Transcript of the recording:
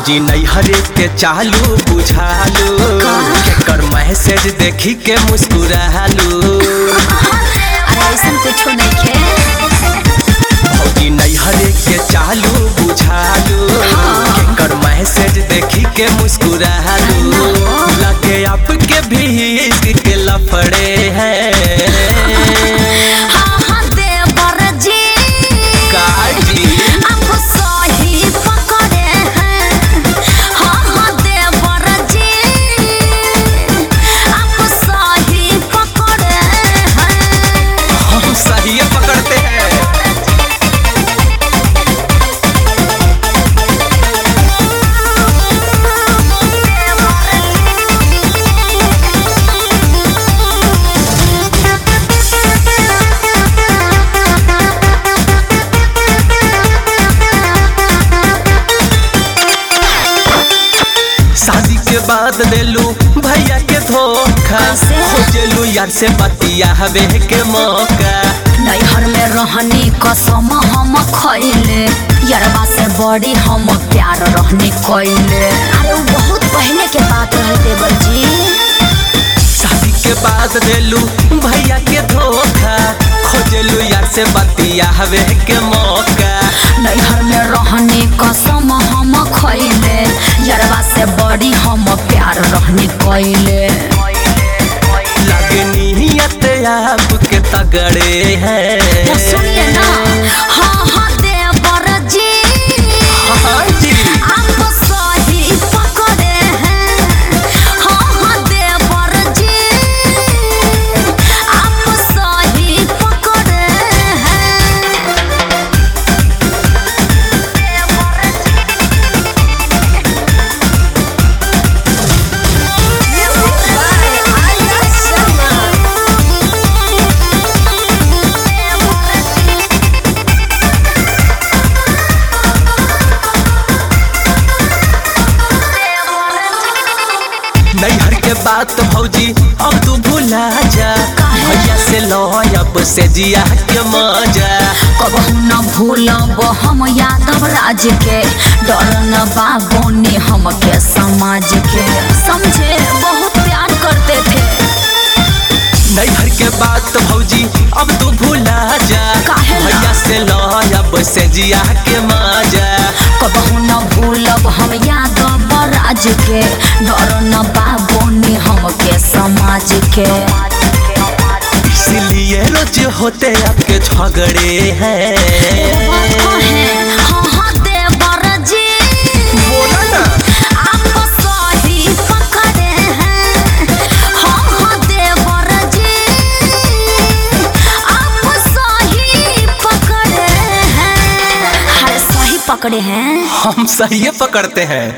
भौजी नैहरे के चालू बुझालू केकर मैसेज देखी के मुस्कुरालू अरे ऐसन कुछो नइखे भौजी नैहरे के चालू बुझालू केकर मैसेज देखी के मुस्कुरालू लगे आपके भी इश्क के लफड़े हैं हाँ हाँ देवर जी काजी आप सही पकड़े हैं हाँ हाँ देवर जी आप सही पकड़े हैं हम सही पकड़ते हैं शादी के बाद देलू भैया के धोखा कैसे? खोजेलू यार से बतिया हवे के मौका नैहर में रहनी कसम हम खैले यरबा से बड़ी हम प्यार रहने कैले अरे वो बहुत पहले के बात रहे देवर जी शादी के बाद देलू भैया के धोखा खोजेलू यार से बतिया हवे के मौका नैहर में रहने कसम हम खैले यरबा से बड़ी हम प्यार रहने कैले लगे नियत आपके तगड़े हैं सुनिए ना हाँ हाँ देवर जी हाँ जी आप सही पकड़े हैं हाँ हाँ देवर जी आप सही पकड़े हैं नैहर के बात भौजी अब तू भुला जा काहे? भैया से लो अब से जिया के मजा कबहू न भूलब हम यादव राज के डर न बाबोने हमके समाज के समझे बहुत प्यार करते थे नैहर के बात भौजी अब तू भुला जा काहे ला? भैया से लो अब से जिया के मजा कबहू न भूलब हम यादव राज के डर न बाबोने हमके समाज के इसलिए रोज होते आपके झगड़े हैं हाँ हाँ देवर जी बोला ना आप सही पकड़े हैं हाँ हाँ देवर जी आप सही पकड़े हैं अरे सही पकड़े हैं हम सही पकड़ते हैं